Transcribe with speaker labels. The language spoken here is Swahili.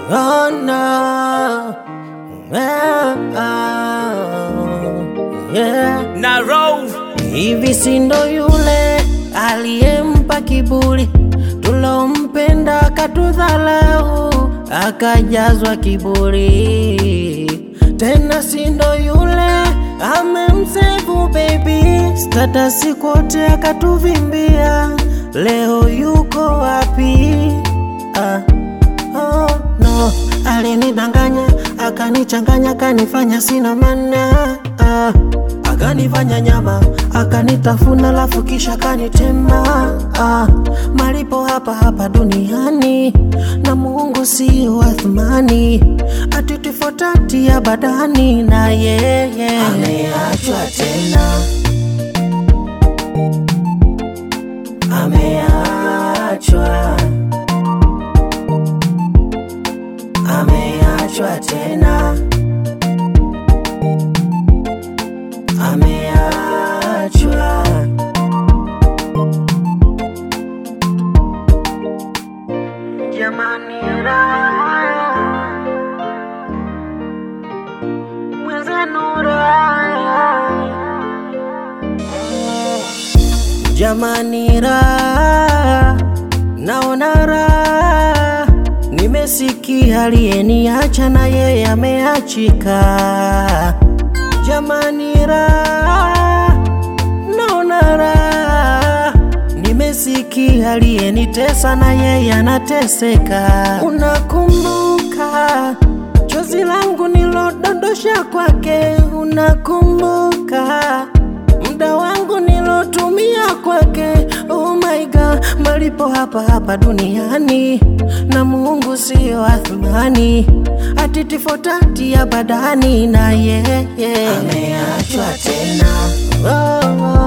Speaker 1: Oh no. Ah, ah, yeah.
Speaker 2: na roll
Speaker 1: Hivi si ndo yule aliyempa kiburi, tulompenda akatudhalau, akajazwa kiburi. Tena si ndo yule amemsevu baby, statasi kote akatuvimbia, leo yuko wapi? ah. Oh, no, alinidanganya akanichanganya akanifanya sina maana ah, akanifanya nyama akanitafuna lafu kisha akanitema ah, malipo hapa hapa duniani na Mungu sio wa thamani atitifotati ya badani na yeye ameachwa tena ameachwa ameachwa tena, ameachwa. Jamani, raha mwenzenu, raha Jamani, raha naona raha, nimesikia aliyeniacha na yeye ameachika. Jamani, raha naona raha, nimesikia aliyenitesa na yeye anateseka. Unakumbuka chozi langu nilodondosha kwake? Unakumbuka muda wangu nilotumia kwake. Oh my God, malipo hapa hapa duniani na Mungu sio athmani, atitifotati ya badani na yeye ameachwa tena. Oh, oh.